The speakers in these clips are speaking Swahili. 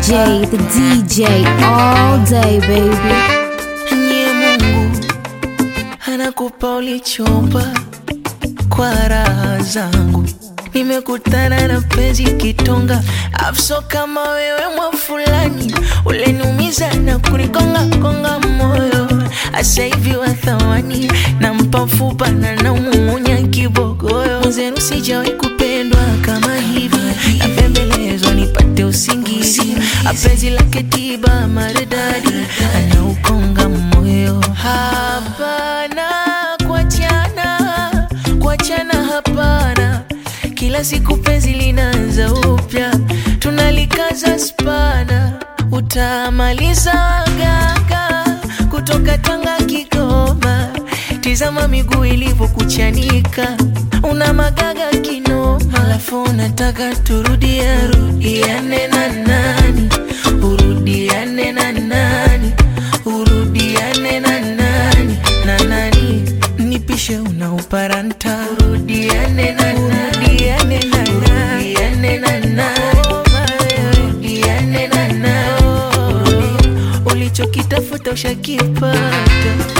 DJ, the DJ, all day, baby. Nye Mungu anakupa ulichomba kwa raha zangu. Nimekutana na penzi kitonga, afso kama wewe mwa fulani, uleniumiza na kunikonga konga moyo. Asa hivi wa thamani, nampa mfupa na naumumunya kibogoyo. Mwenzenu sijawahi kupendwa kama hivi, napembelezwa nipate usingizi. Apenzi lake tiba maridadi, anaukonga moyo. Hapana kuachana, kuachana hapana. Kila siku penzi linaanza upya, tunalikaza spana, utamaliza gaga kutoka Tanga Kigoma. Tizama miguu ilivyokuchanika, una magaga kinoma, alafu unataka turudia rudiane na nani, urudiane na nani, urudiane na nani na nani, nipishe unauparanta, urudiane na nani, urudiane na nani, urudiane na nani, urudiane na nani, ulichokitafuta ushakipata.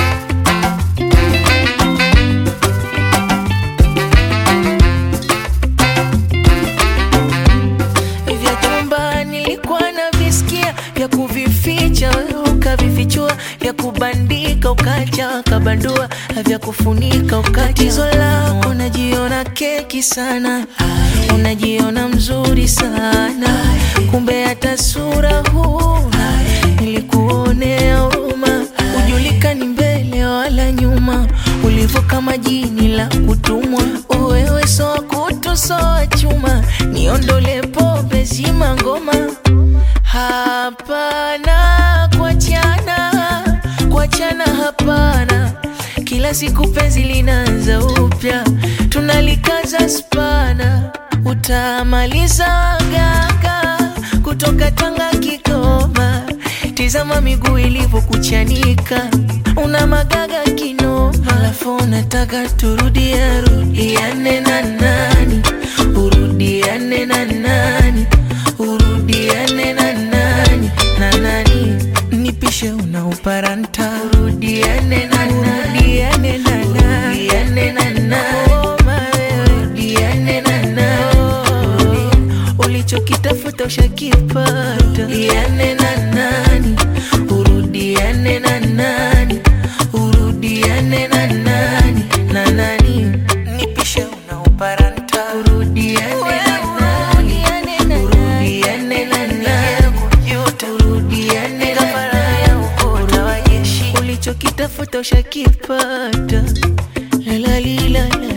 vya chumba nilikuwa na visikia vya kuvificha wewe ukavifichua vya kubandika ukacha ukabandua vya kufunika ukatizo lako unajiona keki sana unajiona mzuri sana kumbe hata sura huna nilikuonea huruma ujulikani mbele wala nyuma ulivyo kama jini la kutumwa wewe soa kutu soa chuma niondole pombe zima ngoma hapana kuachana kuachana hapana kila siku penzi linaanza upya tunalikaza spana utamaliza gaga kutoka Tanga Kigoma tizama miguu ilivyokuchanika una magaga kinoma alafu unataka turudia rudiane na nani urudiane na nani urudiane na nani na nani nipishe unauparanta urudiane na nani urudiane na nani urudiane na nani urudiane na nani ulichokitafuta ushakipata urudiane na nani urudiane na nani urudiane na nani na nani nipishe unauparanta urudiane na nani urudiane na nani urudiane na nani ulichokitafuta ushakipata la la li la la